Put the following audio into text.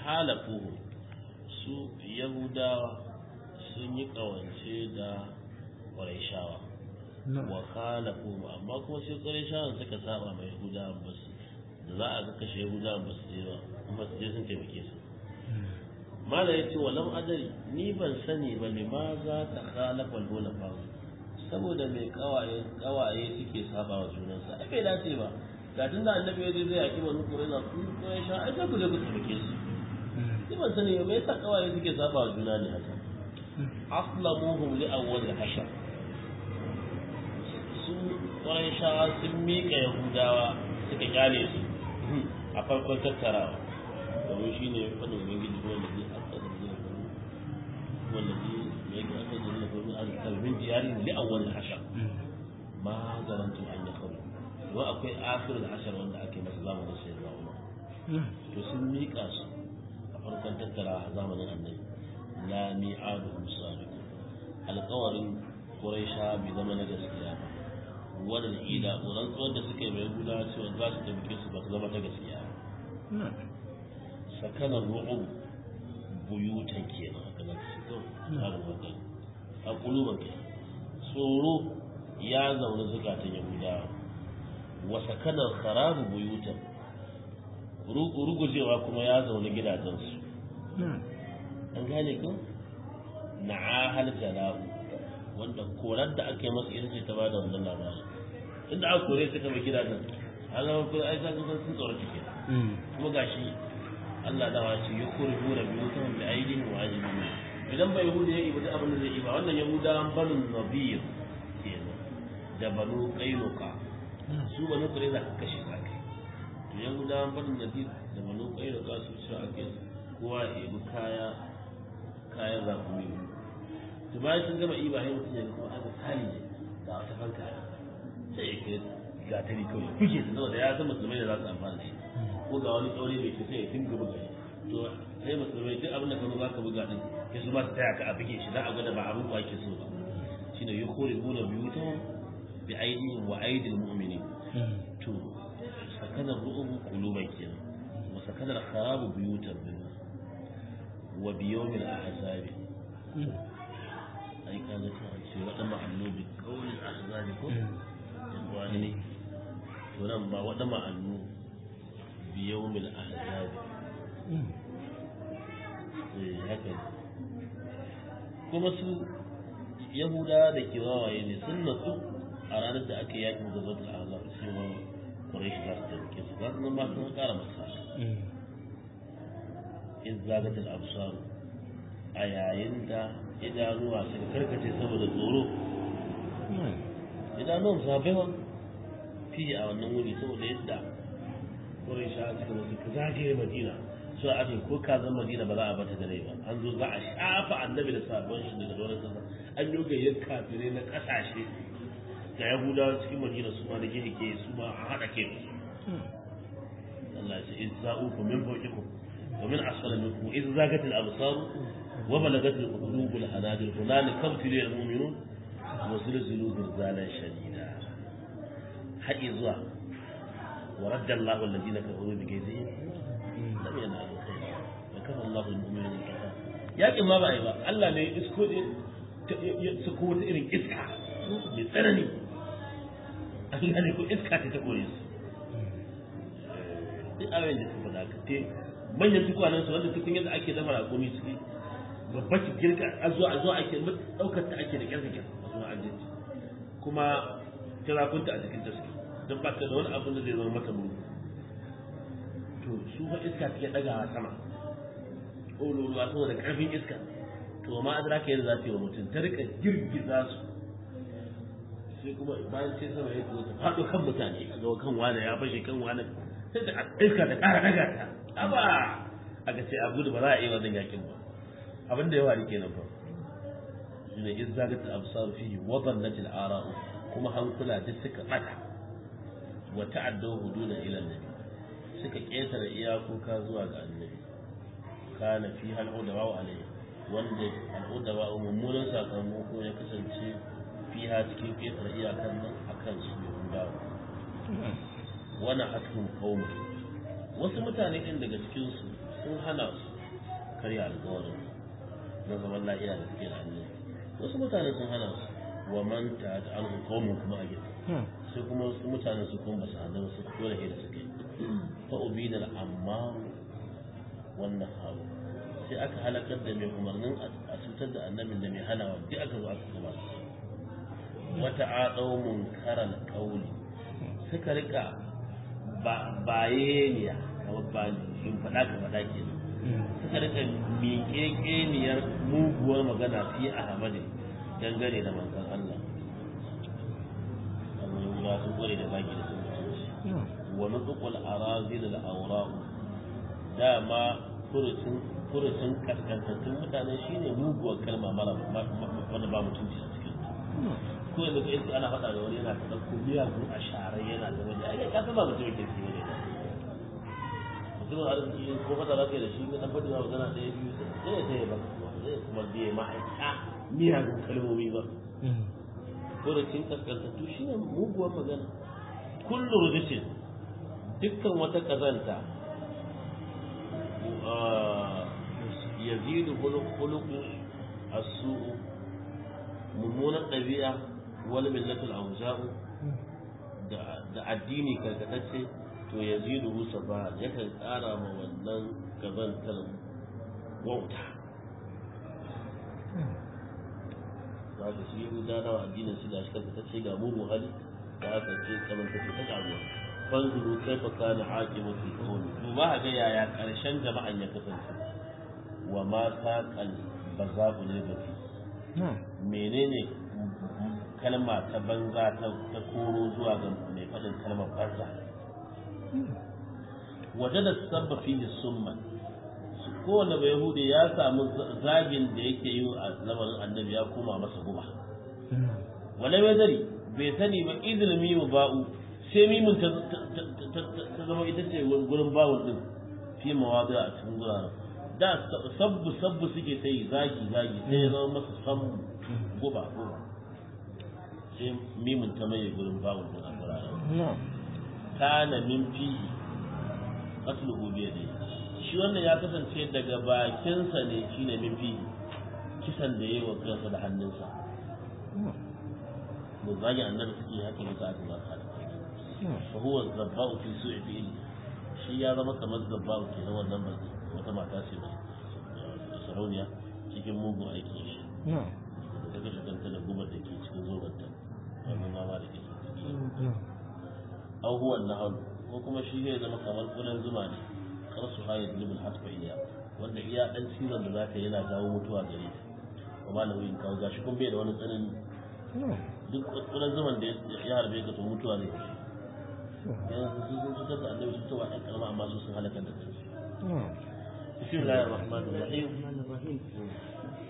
halafuhu su yahudawa sun yi kawance da ƙwarishawa wa khalafuhu amma kuma sai ƙwarishawan suka saba mai yahudawa ba su da za a ga kashe yahudawa ba su je ba ba su je sun taimake su mala ya ce walam adari ni ban sani ba ne ma za ta khalafa lola famu saboda mai kawaye kawaye suke saba wa junansa ai bai dace ba ga tun da annabi ya je zai yaki wani kurena ku ko ya sha ai sai ku je ku taimake su ni ban sani ba me yasa kawaye suke saba wa juna ne haka aslamuhum li awwal hashar su shawa sun miƙa yahudawa suka kyale su a farkon tattarawa domin shi ne wani ubangiji wanda zai aka da zai faru wanda zai mai ga aka da zai faru a kalbin jiyari li awwal hashar ma garantu an ya kawo wa akwai akhirul hashar wanda ake masa zamanin sai da umar to sun miƙa su a farkon tattara a zamanin annabi la mi'adu musaliku alƙawarin quraisha bai zama na gaskiya ba wannan ida rantsuwar da suka yi mai guda cewa za su taimake su ba su zama ta gaskiya sakanar ru'ub buyutan kenan haka za su to tsarin wannan a kuluban ke tsoro ya zaune zukatan yahudawa wa sakanar kharabu buyutan rugujewa kuma ya zaune gidajensu an gane ko na'ahal jala'u wanda korar da aka yi masa ita ce ta bada wannan labarin inda aka kore su kama gidajen an zama kuma ai za ka sun tsoron cike kuma gashi Allah da wace ya kore hura biyu ta wanda aidin wa ajibin idan bai yahuda ya ibi abin da zai iba wannan yahuda banu nabiyir kenan da banu qainuqa su banu kure za ka kashe ka kai to yahuda banu nabiyir da banu qainuqa su ci ake kowa ya ibi kaya kayan zakumi to bayan sun gama iba sai mutum ya ga kuma aka sali ne da wata fanka sai ya kai gatari kawai kuke ta saboda ya san musulmai da za su amfana da shi ko ga wani tsauri mai ke sai ya dinga buga shi to sai musulmai duk abin da kano za ka buga din ya su ma su taya ka a buge shi za a gwada ba abin ko ake so ba shine ya kore gona biyu ta bi aidihim wa aidil mu'minin to sakanar ru'ubu quluban kenan wa sakanar kharabu buyutan wa biyawmil ahzabi ai ka ga ta ce wada ma'allu bi qawli ahzabi ko wani ne to nan ba wada ma'allu bi yawmil ahzabi eh haka kuma su yahuda da ke wawaye ne sun natsu a ranar da aka yaki da zata ahzab cewa quraish za su tabbake su za su zama sun kara masa in zagatul absar a yayin da idanuwa suka karkace saboda tsoro idanuwan sabewa fiye a wannan wuri saboda yadda kurin sha suka zo suka zagaye madina su a ake ko kazan madina ba za a bata da rai ba an zo za a shafa annabi da sabon shi daga doron kasa an yi gayyar kafirai na kasashe ga yahudawa cikin madina su ma da gehe ke su ma a haɗa ke Allah ya ce in za'uku min fawqikum wa min asfala minkum idh zagat al-absar وبلغت القلوب الحناجر هنالك ابتلي المؤمنون وزلزلوا زلزالا شديدا حق زوا ورد الله الذين كفروا بكيدهم لم ينالوا خيرا وكفى الله المؤمنين القتال yakin ma ba a yi ba Allah ne isko ya suko wata irin iska mai tsanani an gane ko iska ta ta kore su duk abin da suka faɗa ka manyan tukwanen su wanda tukun yadda ake dafa raƙumi su babba ki girka a zuwa a zuwa ake daukar ta ake da kyarkake a zuwa ajiye kuma tirakunta a jikin ta suke don ba ta da wani abin da zai zama mata muru to su fa iska take daga sama ƙololuwa saboda ƙarfin iska to ma adara ka yadda za ta yi wa mutum ta rika girgiza su sai kuma bayan sai sama ya zo ta faɗo kan mutane a ga kan wani ya fashe kan wani sai ta iska ta ƙara daga ta aba aka ce a gudu ba za a iya wannan yakin ba abin da ya faru kenan fa shine iz zagat al-absar fihi wa dhallat al-ara'u kuma hankula duk suka bata wa ta'addaw huduna ila annabi suka ketare iyakoka zuwa ga annabi kana fi hal udawa alayhi wanda al-udawa mummunan sakamako ya kasance fiha cikin ketare iyakan nan akan su yahudawa wana hakum qaum wasu mutane din daga cikin su sun hana su karya alƙawarin na zaman lafiya da suke da annabi wasu mutane sun hana su wa man ta ta an hukumun kuma a gefe sai kuma wasu mutane su kuma basu hana su dole da suke fa ubidal amma wannan hawo sai aka halakar da mai umarnin a cutar da annabin da mai hanawa duk aka zo aka gaba wata aɗau munkaral kauli suka rika bayaniya kamar ba in faɗa ka faɗa ke suka rika miƙeƙeniyar muguwar magana fi a hamadin dangane da manzon Allah amma ya su kware da baki da sun mutunci wa nutqul arazil al awra'u dama furucin furucin kaskantattun mutane shine muguwar kalma mara wanda ba mutunci a cikin ko yanzu ka iska ana faɗa da wani yana ta ɗauko miyagun a sharai yana da wani ai ka san ba mutum yake cikin ne mutumin arziki ko fata za ka yi da shi na faɗi ma magana ɗaya biyu sai ya taya ba zai kuma biye ma'aika miyagun kalmomi ba ko da cin kaskantattu shi ne muguwar magana kullu rujisin dukkan wata kazanta yazidu khuluqu as-su'u mummunan ɗabi'a wani millatul auza'u da addini karkatacce to ya zidu musa ba yakan ƙara ma wannan gazantar wauta za ka shi guda nawa addinin su da shi karkatacce ga mugun hali da aka ce kamantacce ta ƙaruwa fanzuru kai fa kana haƙi mafi kawai duba a ga yaya ƙarshen jama'an ya kasance wa ma saƙal ba za ku ne gafi menene kalma ta banza ta koro zuwa ga mai faɗin kalmar banza waje da sabba fi summa kowane bai hude ya samu zagin da yake yi a lamarin annabi ya koma masa guba wale mai zari bai sani ba izinin mimu ba'u sai mimun ta zama ita ce gurin bawul din fi mawadu a cikin guraren da sabbu sabbu suke ta yi zagi zagi sai ya zama masa sammu guba guba sai mimun ta mai gurin bawul din a guraren kana min fihi qatluhu bi yadihi shi wannan ya kasance daga bakinsa ne shine min fihi kisan da yayi wa kansa da hannunsa mu zagi annabi suke haka ne aka ba ka fa huwa zabba'u fi su'i fi'li shi ya zama kamar zabba'u ke na wannan ba wata mata ce mai sarauniya cikin mugun aiki shi da ta kashe kanta da gubar da ke cikin zobanta wannan mama da ke ciki abubuwan na hannu ko kuma shi zai zama kamar kudan zuma ne kar su haye zulubul hatfa iya wanda iya dan cizon da zaka yana jawo mutuwa gare ta kuma na wuyin kawo gashi kun bai da wani tsanani duk kudan zuman da ya harbe ka to mutuwa ne yanzu su sun cutar da annabi su tawa ɗan karama amma su sun halakar da kansu بسم الله الرحمن الرحيم